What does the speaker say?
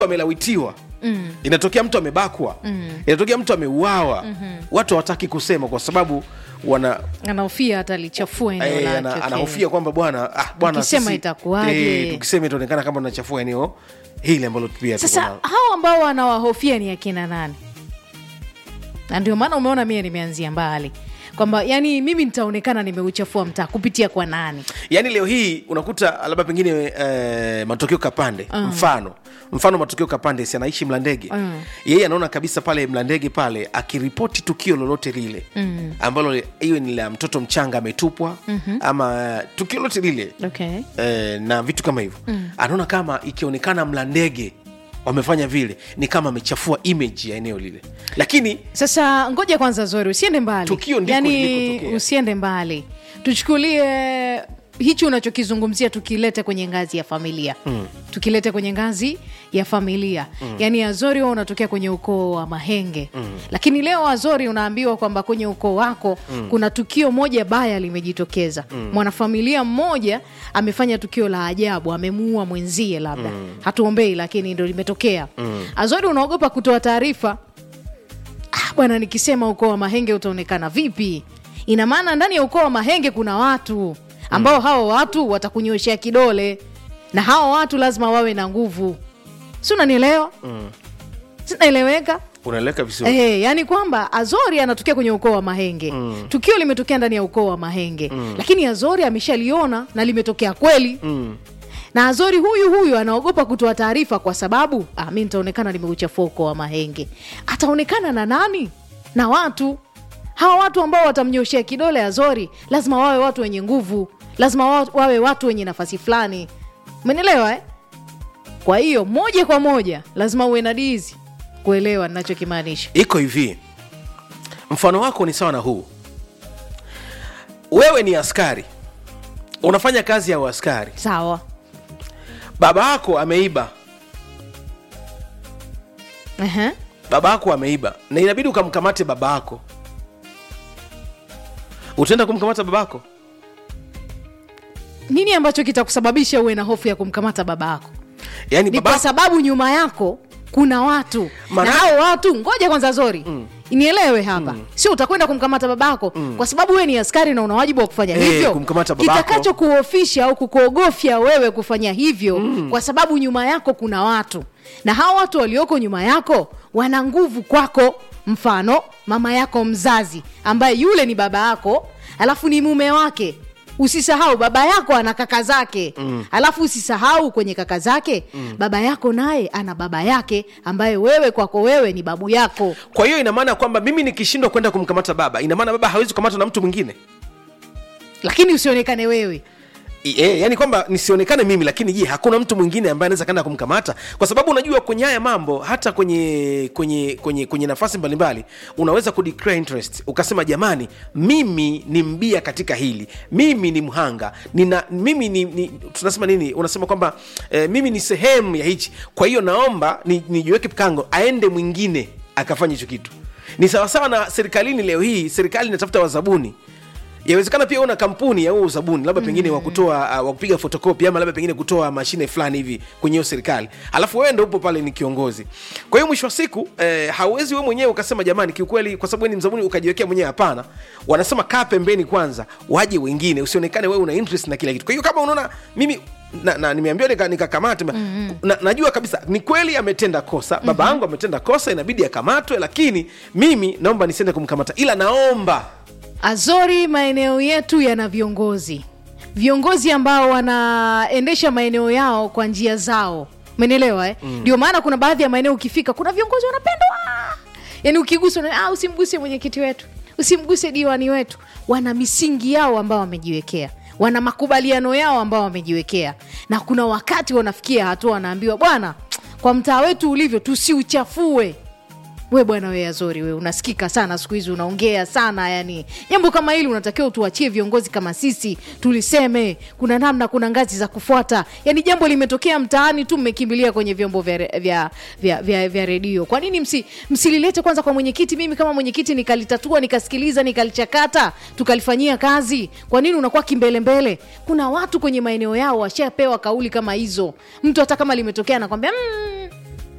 amelawitiwa mm. inatokea mtu amebakwa mm. inatokea mtu ameuawa mm-hmm. watu hawataki kusema kwa sababu wana anahofia hata lichafua eneo eh, lake ana, okay. anahofia kwamba bwana ah, bwana Tukisema sisi- itakuwaje? eh, tukisema itaonekana kama tunachafua eneo hili ambalo pia tuko sasa nalo. hao ambao wanawahofia ni akina nani na ndio maana umeona mie nimeanzia mbali kwamba yani mimi nitaonekana nimeuchafua mtaa kupitia kwa nani yaani leo hii unakuta labda pengine eh, matokeo kapande uh. mfano mfano matokeo kapande si anaishi mlandege Mm. yeye anaona kabisa pale mlandege pale akiripoti tukio lolote lile mm. ambalo iwe ni la mtoto mchanga ametupwa mm-hmm. ama eh, tukio lolote lile okay. eh, na vitu kama hivyo mm. anaona kama ikionekana mlandege wamefanya vile ni kama amechafua image ya eneo lile lakini sasa ngoja kwanza zori usiende mbali Tukio ndiko yani lilikotokea. usiende mbali tuchukulie hichi unachokizungumzia tukilete kwenye ngazi ya familia mm. tukilete kwenye ngazi ya familia mm. yaani azori huwa unatokea kwenye ukoo wa mahenge mm. lakini leo azori unaambiwa kwamba kwenye ukoo wako mm. kuna tukio moja baya limejitokeza mm. mwanafamilia mmoja amefanya tukio la ajabu amemuua mwenzie labda mm. hatuombei lakini ndo limetokea mm. azori unaogopa kutoa taarifa ah, bwana nikisema ukoo wa mahenge utaonekana vipi ina maana ndani ya ukoo wa mahenge kuna watu ambao mm. hao watu watakunyoshea kidole na hao watu lazima wawe na nguvu si unanielewa mm. sinaeleweka unaeleka vizuri Eh, yani kwamba azori anatokea kwenye ukoo wa mahenge mm. tukio limetokea ndani ya ukoo wa mahenge mm. lakini azori ameshaliona na limetokea kweli mm. na azori huyu huyu anaogopa kutoa taarifa kwa sababu ah, mi nitaonekana nimeuchafua ukoo wa mahenge ataonekana na nani na watu hawa watu ambao watamnyoshea kidole azori lazima wawe watu wenye nguvu lazima wa- wawe watu wenye nafasi fulani umenielewa eh? kwa hiyo moja kwa moja lazima uwe na dizi kuelewa ninachokimaanisha iko hivi mfano wako ni sawa na huu wewe ni askari unafanya kazi ya uaskari sawa baba yako ameiba Ehe. baba yako ameiba na inabidi ukamkamate baba yako utaenda kumkamata baba yako nini ambacho kitakusababisha uwe na hofu ya kumkamata baba yako yaani ni baba kwa yako sababu nyuma yako kuna watu Maana- na hao watu ngoja kwanza zori mm. nielewe hapa mm. sio utakwenda kumkamata babako mm. kwa sababu wewe ni askari na una wajibu wa kufanya Eh, hivyo kumkamata babako. kitakacho kuofisha au kukuogofya wewe kufanya hivyo mm. kwa sababu nyuma yako kuna watu na hao watu walioko nyuma yako wana nguvu kwako mfano mama yako mzazi ambaye yule ni baba yako alafu ni mume wake usisahau baba yako ana kaka zake mm. alafu usisahau kwenye kaka zake mm. baba yako naye ana baba yake ambaye wewe kwako wewe ni babu yako kwa hiyo ina maana kwamba mimi nikishindwa kwenda kumkamata baba ina maana baba hawezi kukamatwa na mtu mwingine lakini usionekane wewe E, yani kwamba nisionekane mimi lakini je hakuna mtu mwingine ambaye anaweza kaenda kumkamata kwa sababu unajua kwenye haya mambo hata kwenye kwenye kwenye kwenye nafasi mbalimbali unaweza kudeclare interest ukasema jamani mimi ni mbia katika hili mimi ni mhanga nina mimi ni, ni tunasema nini unasema kwamba eh, mimi ni sehemu ya hichi kwa hiyo naomba ni- nijiweke kango aende mwingine akafanya hicho kitu ni sawasawa na serikalini leo hii serikali inatafuta wazabuni yawezekana pia una kampuni ya huo uzabuni labda pengine mm. wa kutoa uh, wa kupiga fotokopi ama labda pengine kutoa mashine fulani hivi kwenye hiyo serikali alafu wewe ndo upo pale ni kiongozi kwa hiyo mwisho wa siku eh, hauwezi wewe mwenyewe ukasema jamani kiukweli kwa sababu wewe ni mzabuni ukajiwekea mwenyewe hapana wanasema kaa pembeni kwanza waje wengine usionekane wewe una interest na kila kitu kwa hiyo kama unaona mimi na, na nimeambiwa nika- nikakamate mm-hmm. na, najua kabisa ni kweli ametenda kosa baba yangu ametenda kosa inabidi akamatwe lakini mimi naomba nisiende kumkamata ila naomba azori maeneo yetu yana viongozi viongozi ambao wanaendesha maeneo yao kwa njia zao umenielewa eh? ndio maana kuna baadhi ya maeneo ukifika kuna viongozi wanapendwa yaani ukiguswa na, ah, usimguse mwenyekiti wetu usimguse diwani wetu wana misingi yao ambao wamejiwekea wana makubaliano yao ambao wamejiwekea na kuna wakati wanafikia hatua wanaambiwa bwana kwa mtaa wetu ulivyo tusiuchafue we bwana we azori we unasikika sana siku hizi unaongea sana yani jambo kama hili unatakiwa utuachie viongozi kama sisi tuliseme kuna namna kuna ngazi za kufuata yani jambo limetokea mtaani tu mmekimbilia kwenye vyombo vya, re- vya, vya, vya, vya redio kwa nini msi, msililete kwanza kwa mwenyekiti mimi kama mwenyekiti nikalitatua nikasikiliza nikalichakata tukalifanyia kazi kwa nini unakuwa kimbelembele kuna watu kwenye maeneo yao washapewa kauli kama hizo mtu hata kama limetokea anakwambia mm,